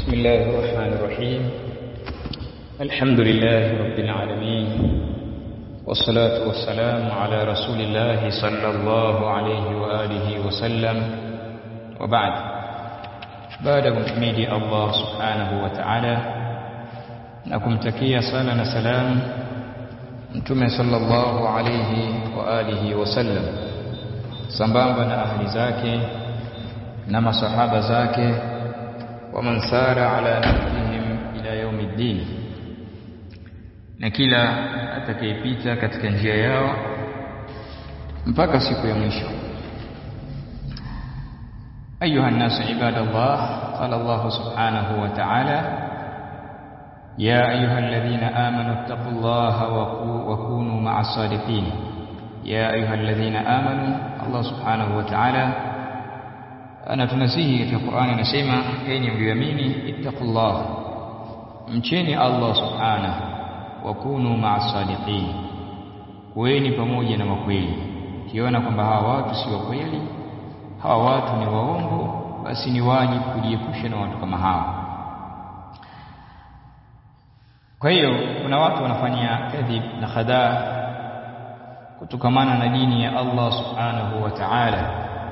بسم الله الرحمن الرحيم الحمد لله رب العالمين والصلاة والسلام على رسول الله صلى الله عليه وآله وسلم وبعد بعد kumhimidi Allah subhanahu wa ta'ala na kumtakia sala na salam mtume sallallahu alayhi wa alihi wasallam sambamba na ahli zake na masahaba zake wa man sara ala nahjihim ila yaumiddin na kila atakayepita katika njia yao mpaka siku ya mwisho أيها الناس عباد الله قال الله سبحانه وتعالى يا أيها الذين آمنوا اتقوا الله وكونوا مع الصادقين يا أيها الذين آمنوا الله سبحانه وتعالى أنا تنسيه في القرآن نسيما أين بيميني اتقوا الله mcheni Allah subhanahu wa kunu ma'a sadiqin kuweni pamoja na wakweli kiona kwamba hawa watu si wa kweli hawa watu ni waongo basi ni wajibu kujiepusha na watu kama hawa kwa hiyo kuna watu wanafanya kadhib na khadaa kutokamana na dini ya Allah subhanahu wa ta'ala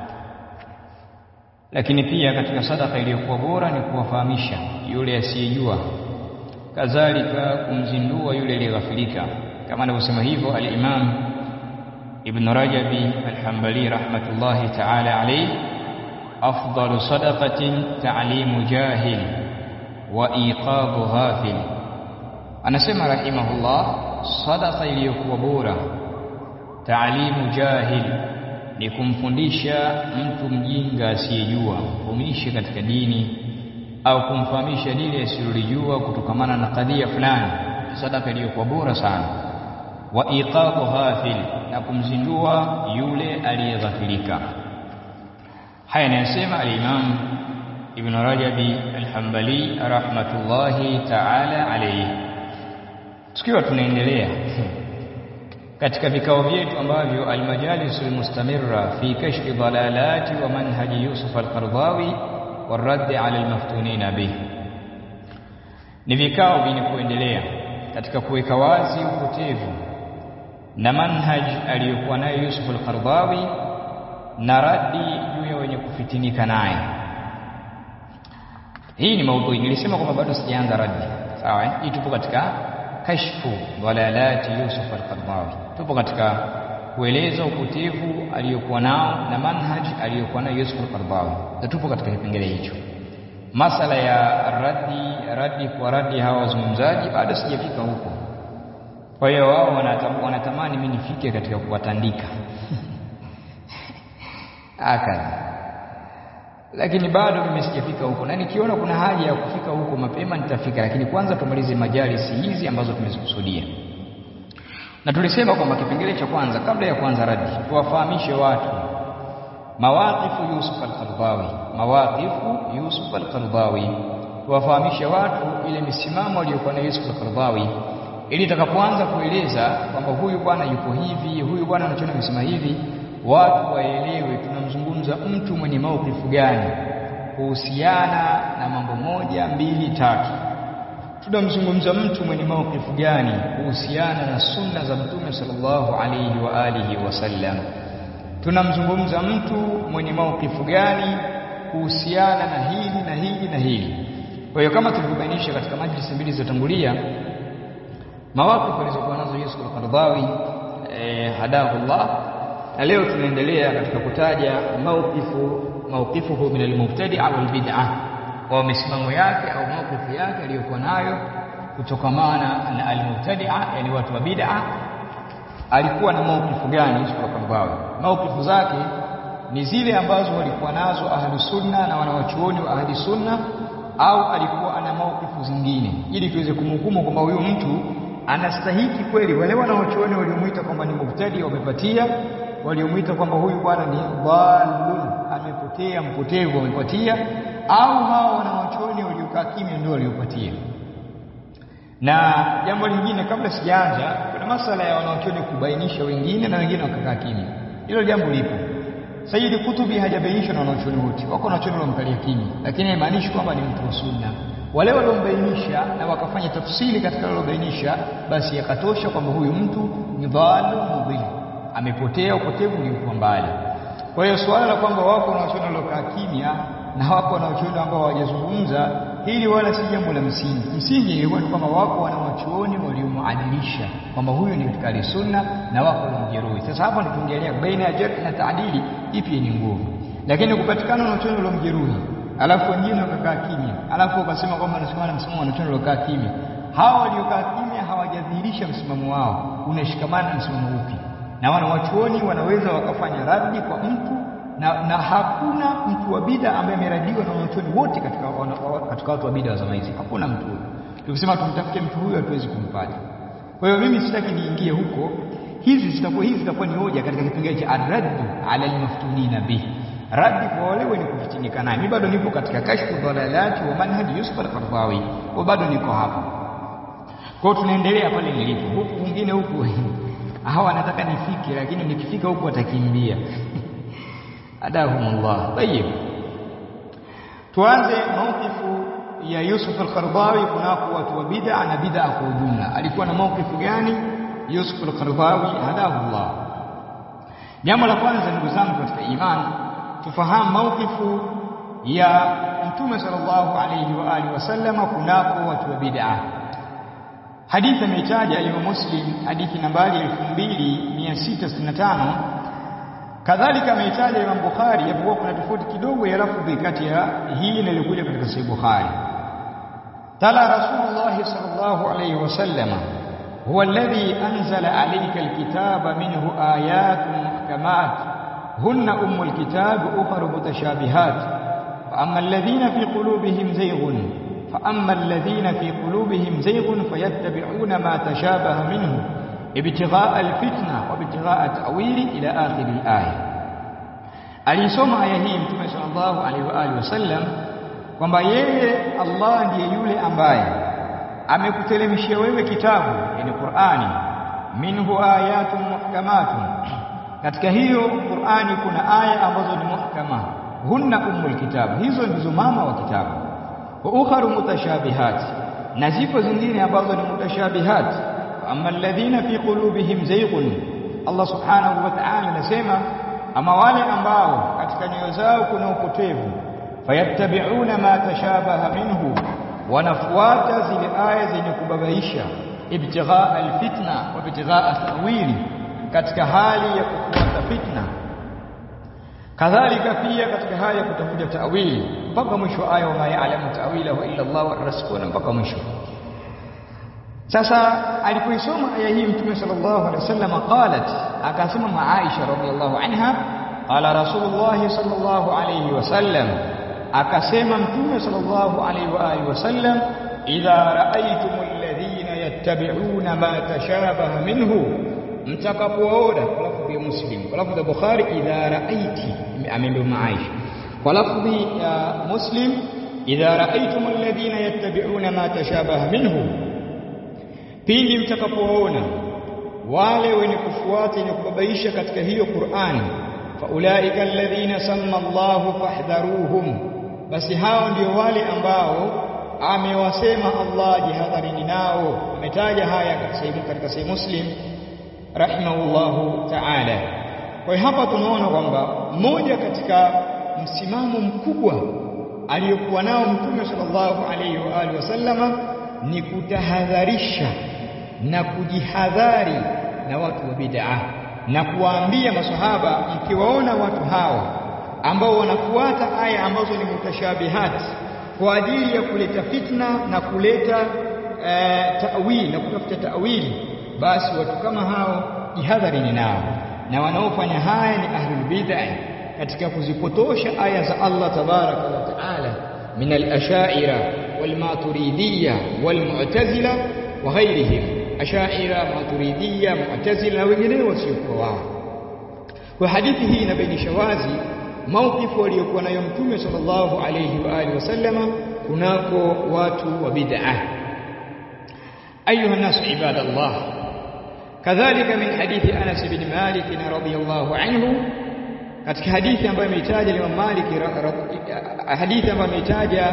lakini pia katika sadaka iliyokuwa bora ni kuwafahamisha yule asiyejua kadhalika kumzindua yule aliyeghafilika kama anavyosema hivyo al-Imam Ibn Rajabi al-Hanbali rahmatullahi ta'ala alayhi afdalu sadaqatin ta'limu jahil wa iqabu ghafil anasema rahimahullah sadaqa iliyokuwa bora ta'limu jahil ni kumfundisha mtu mjinga asiyejua kumfundisha katika dini au kumfahamisha lile asilolijua kutokamana na kadhia fulani sadaka iliyokuwa bora sana wa iqabu ghafil na kumzindua yule aliyeghafilika haya anayasema al-Imam Ibn Rajabi al-Hanbali rahmatullahi ta'ala alayhi tukiwa tunaendelea katika vikao vyetu ambavyo al-majalis al-mustamirra fi kashfi dalalati wa manhaji Yusuf al-Qardawi والرد على المفتونين به ni vikao vyenye kuendelea katika kuweka wazi upotevu na manhaj aliyokuwa nayo Yusuf al-Qardawi na radi juu ya wenye kufitinika naye hii ni maudhui nilisema kwamba bado sijaanza radi sawa hii tupo katika kashfu dalalati Yusuf al-Qardawi tupo katika kueleza upotevu aliyokuwa nao na manhaj aliyokuwa nayo Yusuf al-Qardawi na tupo katika kipengele hicho masala ya radi radi kwa radi hawa wazungumzaji bado sijafika huko kwa hiyo wao wanatamani mimi nifike katika kuwatandika akala lakini bado mimi sijafika huko na nikiona kuna haja ya kufika huko mapema nitafika lakini kwanza tumalize majalisi hizi ambazo tumezikusudia na tulisema kwamba kipengele cha kwanza kabla ya kuanza radi tuwafahamishe watu mawaqifu Yusuf al-Qardawi mawaqifu Yusuf al-Qardawi tuwafahamishe watu ile misimamo aliyokuwa na Yusuf al-Qardawi ili takapoanza kueleza kwamba huyu bwana yuko hivi huyu bwana anachona amesema hivi watu waelewe tunamzungumza mtu mwenye maukifu gani kuhusiana na mambo moja mbili tatu tunamzungumza mtu mwenye maukifu gani kuhusiana na sunna za mtume sallallahu alayhi wa alihi wasallam tunamzungumza mtu mwenye maukifu gani kuhusiana na hili na hili na hili kwa hiyo kama tulivyobainisha katika majlisi mbili zilizotangulia mawakifu alizokuwa nazo Yusuf al-Qardawi eh, hadahullah na leo tunaendelea katika kutaja maukifu maukifuhu min al-mubtadi'a wal bid'ah kwa misimamo yake au maukifu yake aliyokuwa nayo kutokamana na al-mubtadi'a yani watu wa bid'a alikuwa na maukifu gani Yusuf al-Qardawi maukifu zake ni zile ambazo walikuwa nazo ahli sunna na wanawachuoni wa ahli sunna au alikuwa ana maukifu zingine ili tuweze kumhukumu kwamba huyu mtu anastahiki kweli wale wanawachuoni waliomuita kwamba ni mubtadi wamepatia waliomuita kwamba huyu bwana ni dhalun amepotea mpotevu amepatia au hao wanawachuoni waliokaa kimya ndio waliopatia na jambo lingine kabla sijaanza kuna masala ya wanawachuoni kubainisha wengine na wengine wakakaa kimya hilo jambo lipo Sayyid Kutubi hajabainishwa na wanachuoni wote. Wako wanachuoni wamkalia kimya, lakini haimaanishi kwamba ni mtu wa sunna. wale waliobainisha na wakafanya tafsiri katika waliobainisha basi yakatosha kwamba huyu mtu ni dhalu mudhil amepotea upotevu uliokuwa mbali kwa hiyo suala la kwamba wako wanaochuoni waliokaa kimya na wako wanaochuoni ambao hawajazungumza hili wala si jambo la msingi msingi ilikuwa ni kwamba wako wanawachuoni waliomuadilisha kwamba huyu ni katika sunna na wako waliomjeruhi sasa hapa ndio tungeelea baina ya jarh na taadili ipi ni nguvu lakini kupatikana wanachuoni waliomjeruhi alafu wengine wakakaa kimya alafu wakasema kwamba nasimama na msimamo wanachuoni waliokaa kimya hawa waliokaa kimya hawajadhihirisha msimamo wao unashikamana na msimamo upi na wanawachuoni wanaweza wakafanya raddi kwa mtu na, na hakuna mtu wa bida ambaye ameradiwa na wanachuoni wote katika katika watu wa bida wa zama hizi hakuna mtu huyo tukisema tumtafute mtu huyo hatuwezi kumpata kwa hiyo mimi sitaki niingie huko hizi zitakuwa hizi zitakuwa ni hoja katika kipengele cha arraddu ala almaftunina bihi raddi kwa wale wenye kufitinika naye mimi bado nipo katika kashfu dhalalati wa manhaji Yusuf al-Qaradawi kwa bado niko hapa kwa hiyo tunaendelea pale nilipo huku kwingine huku hawa nataka nifike lakini nikifika huku watakimbia adahumullah tayib tuanze maukifu ya Yusuf al-Qaradawi kunako watu wa bid'a na bid'a kwa ujumla alikuwa na maukifu gani Yusuf al-Qaradawi hadahullah jambo la kwanza ndugu zangu katika imani tufahamu maukifu ya mtume sallallahu alayhi wa alihi wasallama kunako watu wa bid'a hadithi ameitaja Imam Muslim hadithi nambari 2665 kadhalika ameitaja Imam Bukhari japokuwa kuna tofauti kidogo ya lafdhi kati ya hii na iliyokuja katika Sahih Bukhari tala Rasulullah sallallahu alayhi wasallam هو الذي أنزل عليك الكتاب منه آيات محكمات هن أم الكتاب أخر متشابهات فأما الذين في قلوبهم زيغ فأما الذين في قلوبهم زيغ فيتبعون ما تشابه منه ابتغاء الفتنة وابتغاء التأويل إلى آخر الآية alisoma aya hii mtume sallallahu alaihi wa alihi wasallam kwamba yeye Allah ndiye yule ambaye amekutelemishia wewe kitabu yani Qur'ani minhu ayatun muhkamatun katika hiyo Qur'ani kuna aya ambazo ni muhkama hunna ummul kitab hizo ndizo mama wa kitabu wa ukharu mutashabihat na zipo zingine ambazo ni mutashabihat amma alladhina fi qulubihim zayghun Allah subhanahu wa ta'ala anasema ama wale ambao katika nyoyo zao kuna upotevu fayattabi'una ma tashabaha minhu wanafuata zile aya zenye kubabaisha ibtighaa alfitna wa ibtighaa tawili katika hali ya kufuata fitna kadhalika pia katika hali ya kutafuta tawili mpaka mwisho wa aya wama ya'lamu ta'wilahu illa Allah wa rasuluna mpaka mwisho sasa alipoisoma aya hii mtume sallallahu alaihi wasallam qalat akasema ma Aisha radhiallahu anha qala rasulullah sallallahu alaihi wasallam akasema mtume sallallahu alaihi wa alihi wasallam idha ra'aytumul ladhina yattabi'una ma tashabaha minhu mtakapoona kwa lafdhi ya muslim kwa lafdhi ya bukhari idha ra'aiti ameambiwa Aisha kwa lafdhi ya muslim idha ra'aytumul ladhina yattabi'una ma tashabaha minhu pindi mtakapoona wale wenye kufuata wenye kubabaisha katika hiyo Qur'ani faulaika alladhina samma Allahu fahdharuhum basi hao ndio wale ambao amewasema Allah jihadharini nao ametaja haya katika sahih Muslim rahimahullahu ta'ala kwa hiyo hapa tunaona kwamba mmoja katika msimamo mkubwa aliyokuwa nao mtume sallallahu alaihi wa alihi wasallama ni kutahadharisha na kujihadhari na watu wa bid'a na kuwaambia masahaba mkiwaona watu hawa ambao wanafuata aya ambazo ni mutashabihat kwa ajili ya kuleta fitna na kuleta uh, ta'wil na kutafuta ta'wili basi watu kama hao jihadharini nao na wanaofanya haya ni ahlul bid'ah katika kuzipotosha aya za Allah tabaraka wa taala min al-ashaira wal-maturidiyya wal-mu'tazila wa ghayrihim ashaira maturidiyya mu'tazila na wengineo wasiokuwa wao kwa hadithi hii inabainisha wazi maukifu aliyokuwa nayo mtume sallallahu alayhi wa alihi wasallama kunako watu wa bid'ah ayuha nas ibadallah kadhalika min hadithi Anas bin Malik radhiyallahu anhu katika hadithi ambayo ameitaja Imam Malik hadithi ambayo ameitaja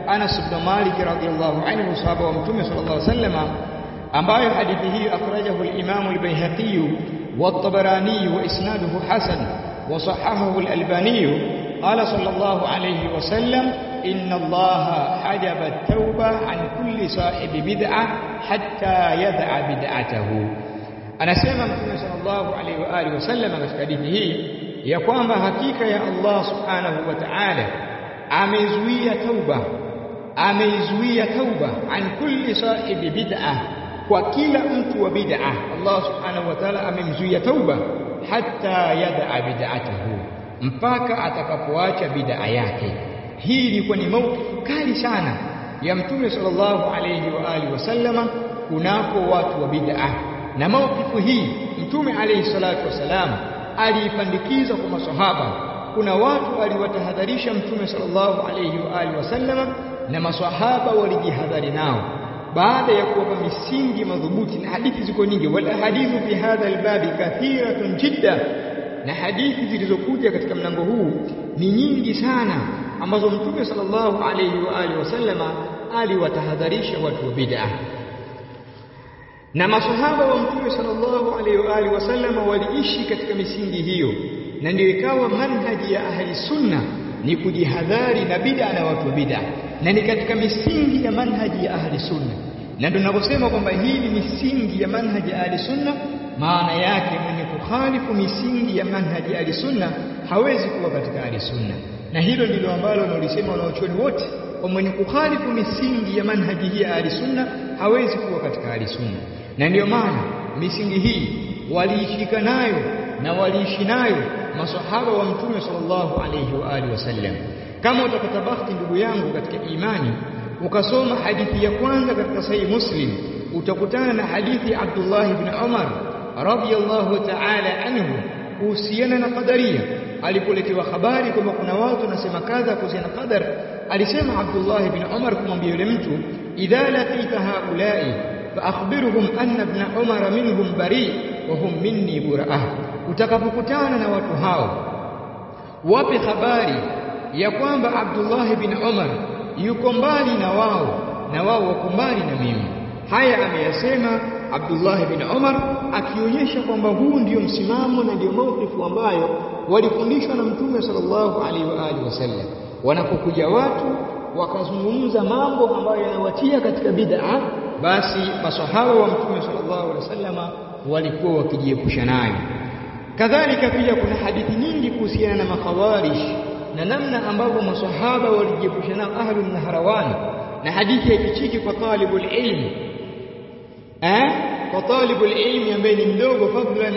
Anas ibn Malik radhiyallahu anhu sahaba wa Mtume sallallahu alaihi wasallam ambayo hadithi hii akhrajahu al-Imam al-Baihaqi wa at-Tabarani wa isnaduhu hasan wa sahahahu al-Albani qala sallallahu alayhi wa sallam inna Allah hajaba at-tauba an kulli sahibi bid'ah hatta yad'a bid'atahu anasema Mtume sallallahu alayhi wa alihi wasallam katika hadithi hii ya kwamba hakika ya Allah subhanahu wa ta'ala amezuia tauba ameizuia tauba an kulli sahibi bid'ah kwa kila mtu wa bid'ah Allah subhanahu wa ta'ala amemzuia tauba hatta yad'a bid'atahu mpaka atakapoacha bid'a yake hii ilikuwa ni maukifu kali sana ya mtume sallallahu alayhi wa alihi wasallama kunako watu wa bid'ah na maukifu hii mtume alayhi salatu wasalam aliipandikiza kwa maswahaba kuna watu aliwatahadharisha mtume sallallahu alayhi wa alihi wasallama na maswahaba walijihadhari nao baada ya kuwapa misingi madhubuti na hadithi ziko nyingi wala hadithu fi hadha albabi kathiratun jidda na hadithi zilizokuja katika mlango huu ni nyingi sana ambazo mtume sallallahu alayhi wa alihi wasallama aliwatahadharisha watu wa bid'ah na masahaba wa mtume sallallahu alaihi wa alihi wasallama waliishi katika misingi hiyo na ndio ikawa manhaji ya ahli sunna ni kujihadhari na bid'a na watu wa bid'a na ni katika misingi ya manhaji ya ahli sunna na ndio tunaposema kwamba hii ni misingi ya manhaji ya ahli sunna maana yake mwenye kukhalifu misingi ya manhaji ya ahli sunna hawezi kuwa katika ahli sunna na hilo ndilo ambalo wanalisema wanaochuoni wote kwa mwenye kukhalifu misingi ya manhaji hii ya ahli sunna hawezi kuwa katika ahli sunna na ndiyo maana misingi hii waliishika nayo na waliishi nayo masahaba wa mtume sallallahu alayhi wa alihi wasallam kama utapata bahati ndugu yangu katika imani ukasoma hadithi ya kwanza katika sahihi muslim utakutana na hadithi ya Abdullah ibn Umar radiyallahu ta'ala anhu kuhusiana na qadaria alipoletewa habari kwamba kuna watu wanasema kadha kuhusiana na qadar alisema Abdullah ibn Umar kumwambia yule mtu idha laqita haula'i فأخبرهم أن ابن عمر منهم بريء وهم مني براء utakapokutana na watu hao wape habari ya kwamba Abdullah bin Umar yuko mbali na wao na wao wako mbali na mimi haya ameyasema Abdullah bin Umar akionyesha kwamba huu ndio msimamo na ndio maukifu ambayo walifundishwa na Mtume sallallahu alaihi wa alihi wasallam wanapokuja watu wakazungumza mambo ambayo yanawatia katika bid'a basi masahaba wa mtume sallallahu alaihi wasallama walikuwa wakijiepusha nayo kadhalika pia kuna hadithi nyingi kuhusiana na makhawarij na namna ambavyo masahaba walijiepusha nao ahlu naharawan na hadithi haifichiki kwa talibul ilm eh kwa talibul ilm ambaye ni mdogo fadlan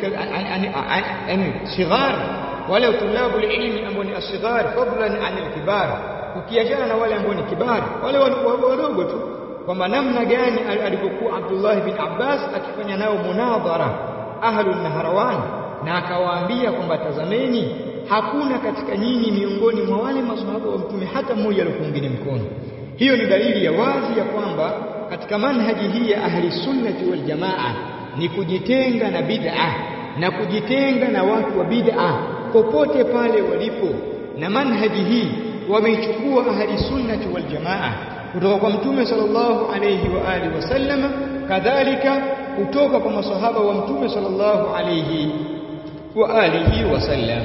an sighar wala tulabul ilm ambao ni asghar fadlan an alkibar ukiachana na wale ambao ni kibar wale wadogo tu kwamba namna gani alipokuwa Abdullah bin Abbas akifanya nao munadhara ahlun naharawan na akawaambia kwamba tazameni hakuna katika nyinyi miongoni mwa wale maswahaba wa mtume hata mmoja aliyokuungini mkono hiyo ni dalili ya wazi ya kwamba katika manhaji hii ya ahli sunnati wal jamaa ni kujitenga na bid'a na kujitenga na watu wa bid'a popote pale walipo na manhaji hii wameichukua ahli sunnati wal jamaa kutoka kwa mtume sallallahu alayhi wa alihi wasallam kadhalika kutoka kwa masahaba wa mtume sallallahu alayhi wa alihi wasallam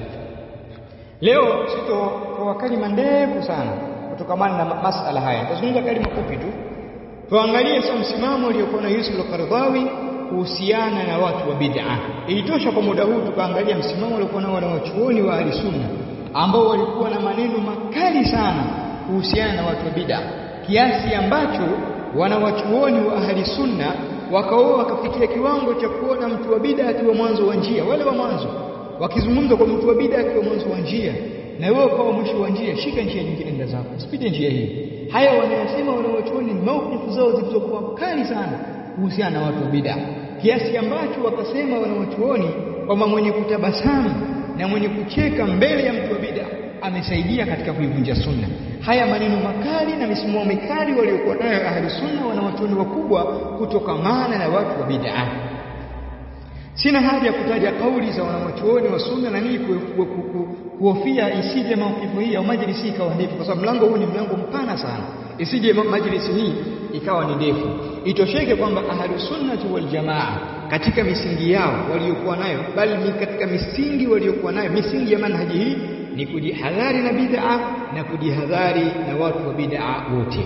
leo sito kwa kalima ndefu sana kutokamana na masala haya nitazungumza kalima fupi tu tuangalie sasa msimamo uliokuwa na Yusuf al-Qaradawi kuhusiana na watu wa bid'a ilitosha kwa muda huu tukaangalia msimamo uliokuwa nao wanawachuoni wa ahli sunna ambao walikuwa na maneno makali sana kuhusiana na watu wa bid'a kiasi ambacho wanawachuoni wa ahli sunna wakaoa wakafikia kiwango cha kuona mtu wa bid'a akiwa mwanzo wa njia wale wa mwanzo wakizungumza kwa mtu wa bid'a akiwa mwanzo wa njia na wewe kwa mwisho wa njia shika njia nyingine nenda zako usipite njia hii haya wanayosema wanawachuoni ni maukifu zao zilizokuwa kali sana kuhusiana na watu wa bid'a kiasi ambacho wakasema wanawachuoni kwamba mwenye kutabasamu na mwenye kucheka mbele ya mtu wa bid'a amesaidia katika kuivunja sunna haya maneno makali na misimamo mikali waliokuwa nayo ahli sunna wanawachuoni wakubwa kutokamana na watu wa bid'a sina haja ya kutaja kauli za wanawachuoni wa sunna na nini kuhofia isije maukifu hii au majlisi ikawa ndefu, kwa sababu mlango huu ni mlango mpana sana, isije majlisi hii ikawa ni ndefu. Itosheke kwamba ahlus sunnati wal jamaa katika misingi yao waliokuwa nayo, bali ni katika misingi waliokuwa nayo, misingi ya manhaji hii ni kujihadhari na bid'a na kujihadhari na watu wa bid'a wote.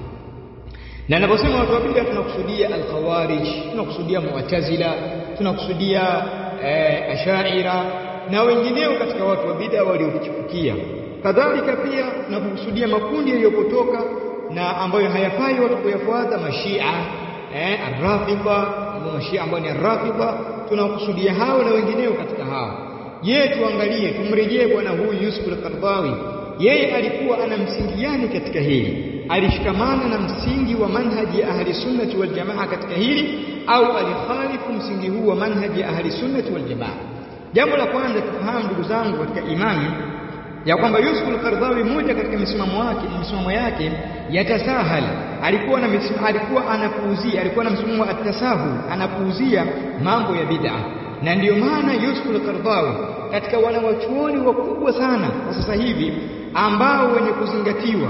Na ninaposema watu wa bid'a tunakusudia al-khawarij, tunakusudia mu'tazila, tunakusudia eh, ashaira na wengineo katika watu wa bid'a waliochipukia. Kadhalika pia tunakusudia makundi yaliyopotoka na ambayo hayafai watu kuyafuata, mashia eh, arrafidha, mashia ambao ni arrafidha, tunakusudia hao na wengineo katika hao. Je, tuangalie tumrejee bwana huyu Yusuf al-Qaradawi, yeye alikuwa ana msingi gani katika hili? Alishikamana na msingi wa manhaji ya ahli sunnati wal jamaa katika hili au alikhalifu msingi huu wa manhaji ya ahli sunnati wal jamaa? Jambo la kwanza tufahamu, ndugu zangu katika imani, ya kwamba Yusuf al-Qaradawi mmoja katika misimamo wake misimamo yake yatasahal, alikuwa na misimamo, alikuwa anapuuzia, alikuwa na msimamo wa atasahul, anapuuzia mambo ya bid'a na ndiyo maana Yusuf al-Qaradawi katika wanawachuoni wakubwa sana kwa sasa hivi ambao wenye kuzingatiwa,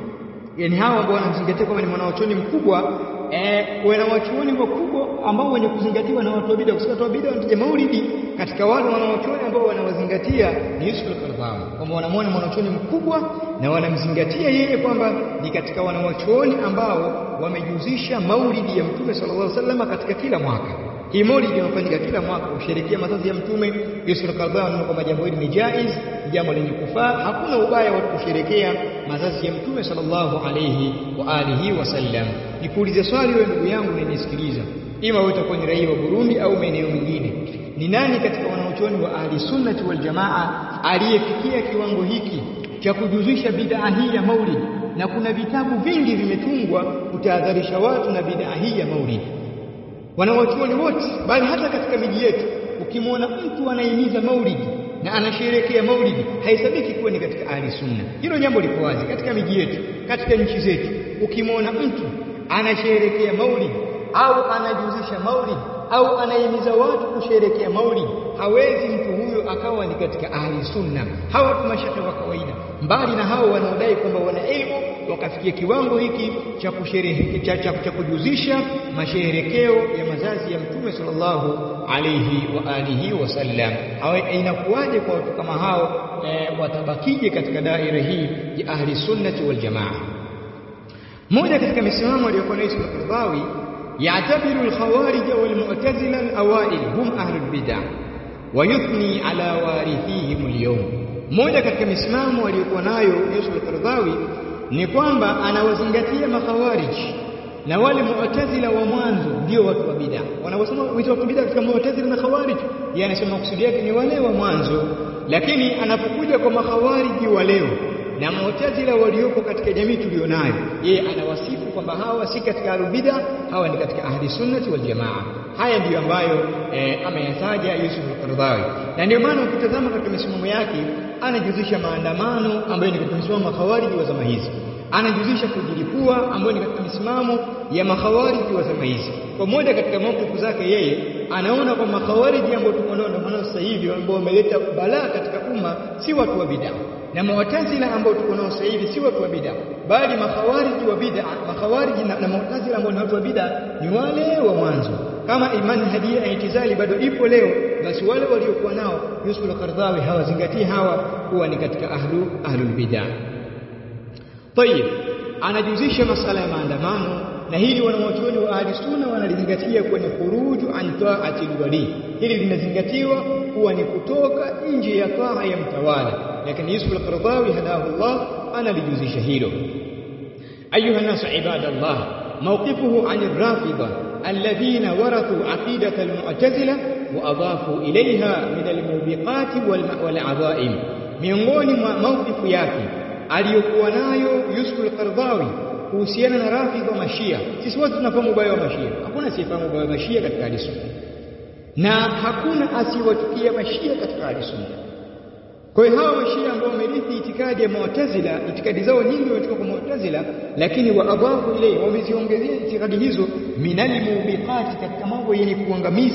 yani hawa ambao wanamzingatia kwamba ni mwanawachuoni mkubwa eh, wanawachuoni wakubwa ambao wenye kuzingatiwa na watu wa bid'a, kwa sababu watu wa bid'a wanataja maulidi katika wale wanawachuoni ambao wanawazingatia ni Yusuf al-Qaradawi, kwamba wanamwona mwanachuoni mkubwa na wanamzingatia yeye kwamba ni katika wanawachuoni ambao wamejuzisha maulidi ya Mtume sallallahu alaihi wasallam katika kila mwaka hii maulidi inafanyika kila mwaka kusherehekea mazazi ya Mtume. Yusuf al-Qaradawi anaona kwamba jambo hili ni jaiz, jambo lenye kufaa, hakuna ubaya wa kusherehekea mazazi ya Mtume sallallahu alayhi wa alihi wasallam. Nikuulize swali wewe ndugu yangu unanisikiliza, ima wewe utakuwa ni raia wa Burundi au maeneo mengine, ni nani katika wanaochuoni wa ahli sunnati wal jamaa aliyefikia kiwango hiki cha kujuzisha bid'a hii ya maulidi? Na kuna vitabu vingi vimetungwa kutahadharisha watu na bid'a hii ya maulidi wanawachuoni wote bali hata katika miji yetu ukimwona mtu anahimiza maulidi na anasherehekea maulidi haisabiki kuwa ni katika ahli sunna. Hilo jambo liko wazi katika miji yetu, katika nchi zetu. Ukimwona mtu anasherehekea maulidi au anajuzisha maulidi au anahimiza watu kusherehekea maulidi, hawezi mtu huyo akawa ni katika ahli sunna. Hawa tu mashehe wa kawaida, mbali na hao wanaodai kwamba wana elimu wakafikia kiwango hiki cha kusherehe cha, cha, cha kujuzisha masherekeo ya mazazi ya Mtume sallallahu alayhi wa alihi wasallam. Inakuwaje kwa watu kama hao e, watabakije katika daira hii ya ahli sunnati wal jamaa? Moja katika misimamo aliyokuwa nayo Yusuf al-Qaradawi, yatabiru al-khawarij wal mu'tazila al-awail hum ahli al-bid'ah wa yuthni ala warithihim al-yawm. Moja katika misimamo aliyokuwa nayo Yusuf al-Qaradawi ni kwamba anawazingatia makhawariji na wale mu'tazila wa mwanzo ndio watu wa bid'a. Wanaposema wito wa bid'a katika mu'tazila na khawarij, yeye anasema kusudi yake ni wale wa mwanzo, lakini anapokuja kwa makhawariji wa leo na mu'tazila waliopo katika jamii tulionayo, yeye anawasifu kwamba hawa si katika ahli bid'a, hawa ni katika ahli sunnati wal jamaa. Haya ndiyo ambayo eh, ameyataja Yusuf al-Qaradawi, na ndio maana ukitazama katika misimamo yake anajuzisha maandamano ambayo ni katika misimamo ya makhawariji wa zama hizi, anajuzisha kujilipua ambayo ni katika misimamo ya makhawariji wa zama hizi. Kwa moja katika maukifu zake yeye anaona kwa makhawariji ambao tuko nao ndio sasa hivi ambao wameleta balaa katika umma si watu wa bid'a, na mu'tazila ambao tuko nao sasa hivi si watu wa bid'a, bali makhawariji wa bid'a, makhawariji na, na mu'tazila ambao ni watu wa bid'a ni wale wa mwanzo. Kama imani hadi ya itizali bado ipo leo, basi wale waliokuwa nao Yusuf al-Qaradawi hawazingatii hawa kuwa ni katika ahlu ahlul bid'a. Tayib, anajuzisha masala ya maandamano na hili wanawachuoni wa ahli sunna wanalizingatia kuwa ni khuruju an taati alwali. Hili linazingatiwa kuwa ni kutoka nje ya taa ya mtawala, lakini Yusuf al-Qaradawi hadahullah analijuzisha hilo. Ayuha nasu ibadallah, mawqifuhu an ar-rafida alladhina warathu aqidata al-mu'tazila wa adafu ilayha min al-mubiqati wal-adhaim, miongoni mwa mawqifu yake aliyokuwa nayo Yusuf al-Qaradawi kuhusiana na rafidha wa mashia. Sisi wote tunafahamu ubaya wa mashia, hakuna asiyefahamu ubaya wa mashia katika ahli sunna, na hakuna asiyewachukia mashia katika ahli sunna. Kwa hiyo hawa mashia ambao wamerithi itikadi ya Mu'tazila, itikadi zao nyingi wametoka kwa Mu'tazila, lakini wa adhafu ilayhi, wameziongezea itikadi hizo minal mubiqati, katika mambo yenye kuangamiza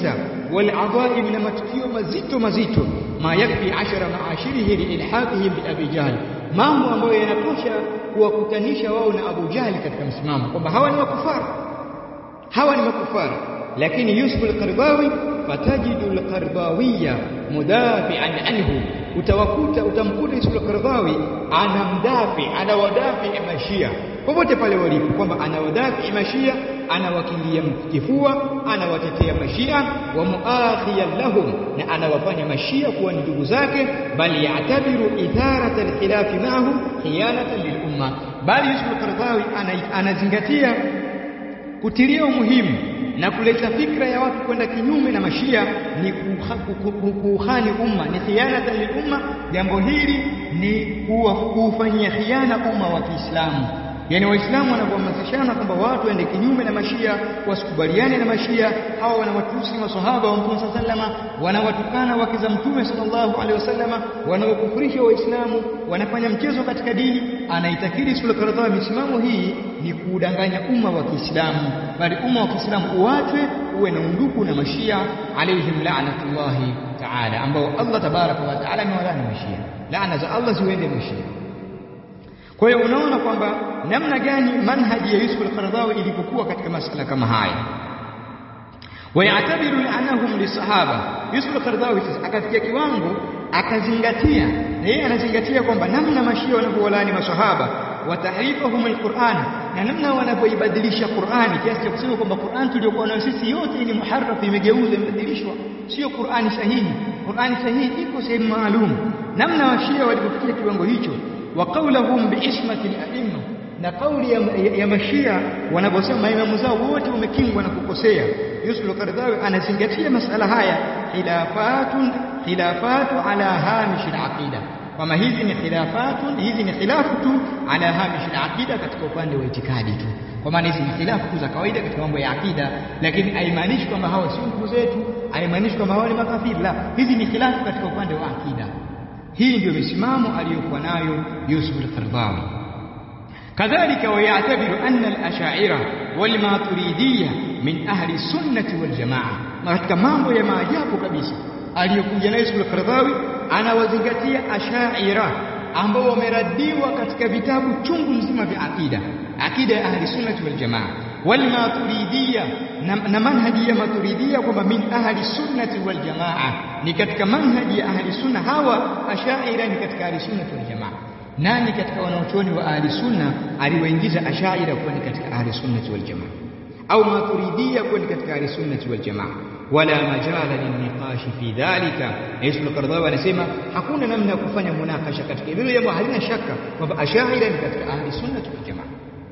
wal adhaim na matukio mazito mazito ma yakfi ashara maashirihi liilhaqihim bi abi jahl mambo ambayo yanatosha kuwakutanisha wao na Abu Jahli katika msimamo kwamba hawa ni makufara hawa ni makufara lakini Yusuf al-Qardawi fatajidu al-Qardawiya mudafi'an anhu utawakuta utamkuta Yusuf al-Qardawi anamdafi anawadafi mashia popote pale walipo kwamba anawadafi mashia anawakilia kifua anawatetea mashia wa muakhiyan lahum na anawafanya mashia kuwa ni ndugu zake bali yatabiru itharata al-khilaf ma'ahum khiyanatan lil umma bali Yusuf al-Qardawi anazingatia kutilia umuhimu na kuleta fikra ya watu kwenda kinyume na mashia ni kuuhani umma ni khianatan lil umma jambo hili ni kuufanyia khiana umma wa Kiislamu yani waislamu wanapohamasishana kwamba watu waende kinyume na mashia wasikubaliane na mashia hawa wanawatusi maswahaba wa mtume sallama wanawatukana wake za mtume sallallahu alaihi wasallama wanaokufurisha waislamu wanafanya mchezo katika dini anaitakidi sura kadhaa misimamo hii ni kuudanganya umma wa Kiislamu bali umma wa Kiislamu uachwe uwe na undugu na mashia alaihim la'natullahi ta'ala ambao Allah tabaraka wa ta'ala amewalani mashia laana za Allah ziwende mashia kwa hiyo unaona kwamba namna gani manhaji ya Yusuf al-Qaradawi ilivyokuwa katika masala kama haya wayatabiru anahum lisahaba Yusuf al-Qaradawi akafikia kiwango akazingatia na yeye anazingatia kwamba namna mashia wanavyowalani masahaba watahrifahum alquran na namna wanavyoibadilisha Qur'ani kiasi cha kusema kwamba Qur'an tuliyokuwa nayo sisi yote ni muharraf imegeuzwa imebadilishwa sio Qur'ani sahihi Qur'ani sahihi iko sehemu maalum namna washia walipofikia kiwango hicho wa qawluhum biismati al-a'imma na kauli ya, ya, ya mashia wanaposema maimamu zao wote wamekingwa na kukosea Yusuf al-Qaradawi anazingatia masala haya khilafatun khilafatu ala hamish al-aqida kama hizi ni khilafatun hizi ni khilafu tu ala hamish al-aqida katika upande wa itikadi tu kwa maana hizi ni khilafu tu za kawaida katika mambo ya akida lakini haimaanishi kwamba hawa si ndugu zetu haimaanishi kwamba hawa ni makafiri la hizi ni khilafu katika upande wa akida hii ndio misimamo aliyokuwa nayo Yusuf al-Qaradawi kadhalika wayatabiru anna al-ash'ira wal maturidiyya min ahli sunnati wal jamaa na katika mambo ya maajabu kabisa aliyokuja nayo Yusuf al-Qaradawi anawazingatia ash'ira ambao wameradiwa katika vitabu chungu nzima vya akida akida ya ahli sunnati wal jamaa wal maturidiyya na, na manhaji ya maturidiyya kwamba min ahli sunnati wal jamaa ni katika manhaji ya ahli sunna hawa ashaira ni katika ahli sunnati wal jamaa nani katika wanaochuoni wa ahli sunna aliwaingiza ashaira kuwa ni katika ahli sunnati wal jamaa au maturidiyya kuwa ni katika ahli sunnati wal jamaa wala majala lilniqashi fi dhalika Yusuf al-Qaradawi anasema hakuna namna ya kufanya munakasha katika hilo jambo halina shaka kwamba ashaira ni katika ahli sunnati wal jamaa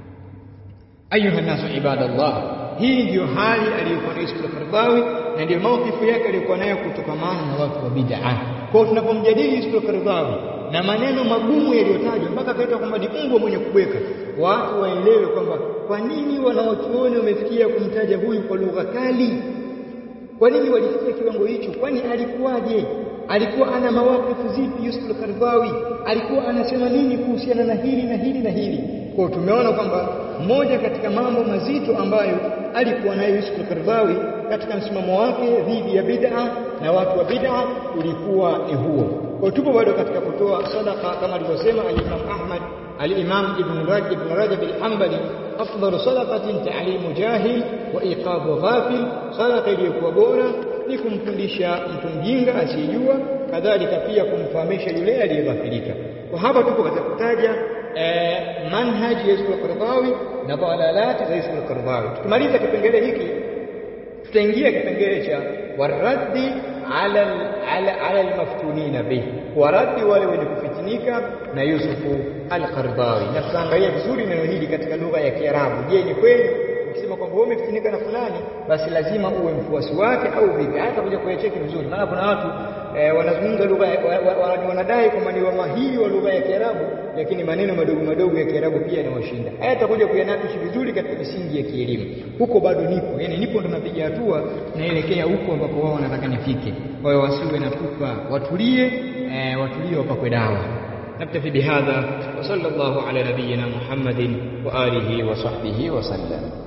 ayuha nasu ibadallah hii ndiyo hali aliyokuwa nayo Yusuf al-Qaradawi na ndiyo mawkifu yake aliyokuwa nayo kutokamana na watu wa bid'a kwa hiyo tunapomjadili Yusuf al-Qaradawi na maneno magumu yaliyotajwa mpaka akaitwa kwamba ni mbwa mwenye kubweka watu waelewe kwamba kwa nini wanaochuoni wamefikia kumtaja huyu kwa lugha kali kwa nini walifikia kiwango hicho kwani alikuwaje alikuwa ana mawakifu zipi Yusuf al-Qaradawi alikuwa anasema nini kuhusiana na hili na hili na hili kwa tumeona kwamba moja katika mambo mazito ambayo alikuwa nayo Yusuf al-Qaradawi katika msimamo wake dhidi ya bid'a na watu wa bid'a ulikuwa ni huo kwa tupo bado katika kutoa sadaqa kama alivyosema al-Imam Ahmad al-Imam Ibn Rajab Ibn Rajab al-Hanbali afdalu sadaqatin ta'limu jahil wa iqabu ghafil sadaqa iliyokuwa bora ni kumfundisha mtu mjinga asiyejua kadhalika pia kumfahamisha yule aliyeghafilika kwa hapa tupo katika kutaja eh, manhaj ya Yusuf al-Qaradawi na dalalati za Yusuf al-Qaradawi tukimaliza kipengele hiki tutaingia kipengele cha waraddi ala ala ala almaftunina bih waraddi wale wenye kufitinika na Yusuf al-Qaradawi na tutaangalia vizuri neno hili katika lugha ya Kiarabu je ni kweli ukisema kwamba wewe umefitinika na fulani basi lazima uwe mfuasi wake au vipi hata kuja kuyacheki vizuri maana kuna watu eh, wanazungumza lugha wanadai kwamba ni wamahiri wa lugha ya Kiarabu lakini maneno madogo madogo ya Kiarabu pia yanawashinda haya tutakuja kuyanakishi vizuri katika misingi ya kielimu huko bado nipo yani nipo ndo napiga hatua naelekea huko ambapo wao wanataka nifike kwa hiyo wasiwe na pupa watulie eh, watulie wapakwe dawa نكتفي بهذا وصلى الله على نبينا محمد وآله وصحبه وسلم